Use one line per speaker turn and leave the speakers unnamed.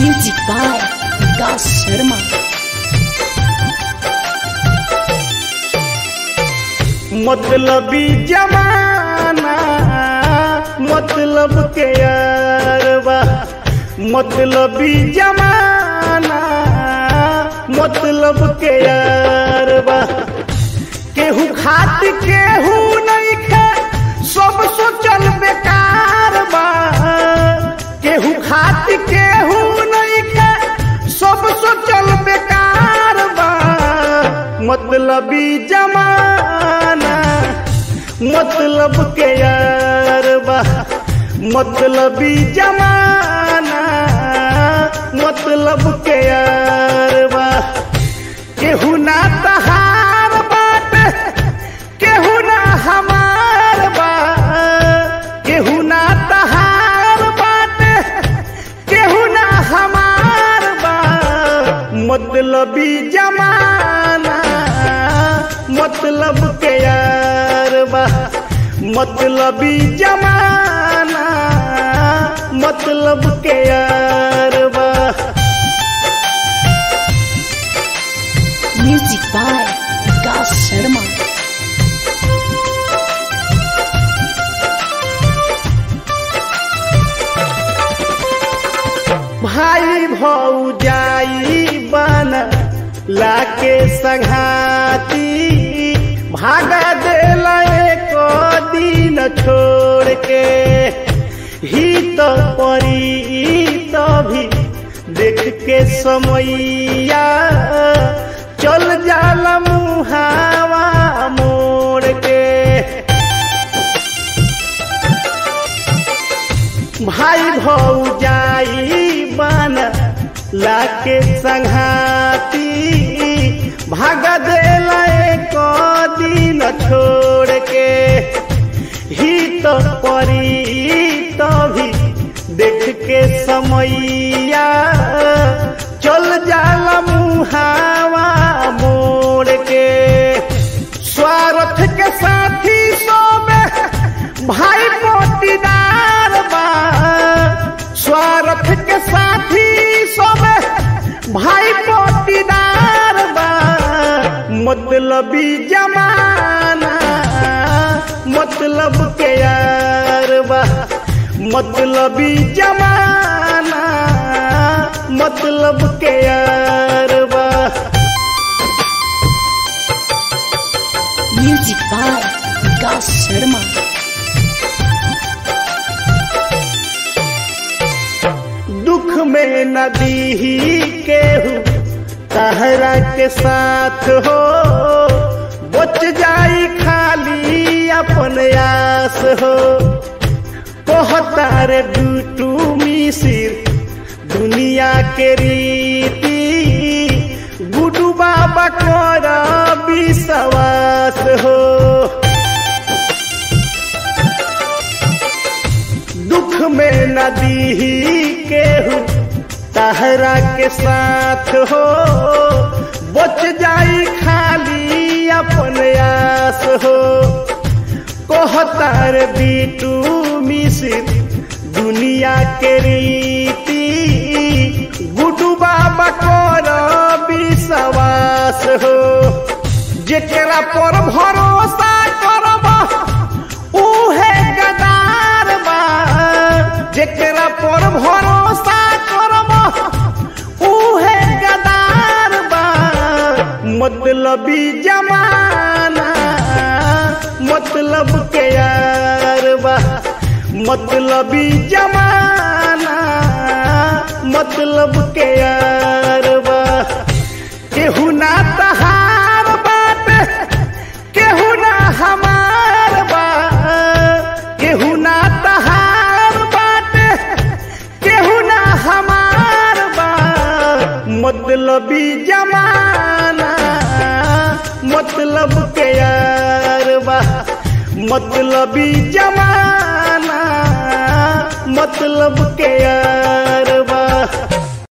Music by Vikas Sharma.
मतलबी जमाना मतलब के यारबा मतलबी जमाना मतलब के यारबा केहू खात केहू नहीं खे सब सोचल बेकार बा केहू खात केहू नहीं खे सब सोचल बेकार बा मतलबी जमाना मतलब के यार बा मतलबी जमाना मतलब के यार बा केहू ना तहार बाट केहू ना हमार बा केहू ना तहार बाट केहू ना हमार बा मतलबी जमाना मतलब के यार बा मतलबी जमाना मतलब के यार बा
Music by Vikas Sharma.
भाई भौजाई बन लाके संघाती भागा दिल एक दिन छोड़ के ही तो परी तो भी देख के समैया चल जाला मुहावा मोड़ के भाई भौजाई बन लाके संघाती भाग देला एक दिन छोड़ के ही तो परी तो भी देख के समैया चल जाला मुहावा मोड़ के स्वार्थ के साथी सोबे भाई मोतीदार बा स्वार्थ के साथी सोबे भाई मोतीदार बा मतलबी जमाना मतलब के यार बा मतलबी जमाना मतलब के यार बा
Music by Vikas Sharma.
दुख में नदी केहू तहरा के साथ हो बच जाई खाली अपन आस हो कहतार डूटू मिसिर दुनिया के रीति गुडू बाबा कर विश्वास हो दुख में नदी केहू तहरा के साथ हो बच जाई खाली अपन आस हो कहतार बीटू मिसिर दुनिया के रीति गुडू बाबा कर विश्वास हो जेकरा पर भरोसा करब उहे गदार बा जेकरा पर भरोसा करब उहे गदार बा मतलबी जमाना मतलब के यार बा मतलबी जमाना मतलब के यार बा केहू ना तहार बात केहू ना हमार बा केहू ना तहार बात केहू ना हमार बा मतलबी जमाना मतलब के यार बा मतलबी जमाना मतलब के यार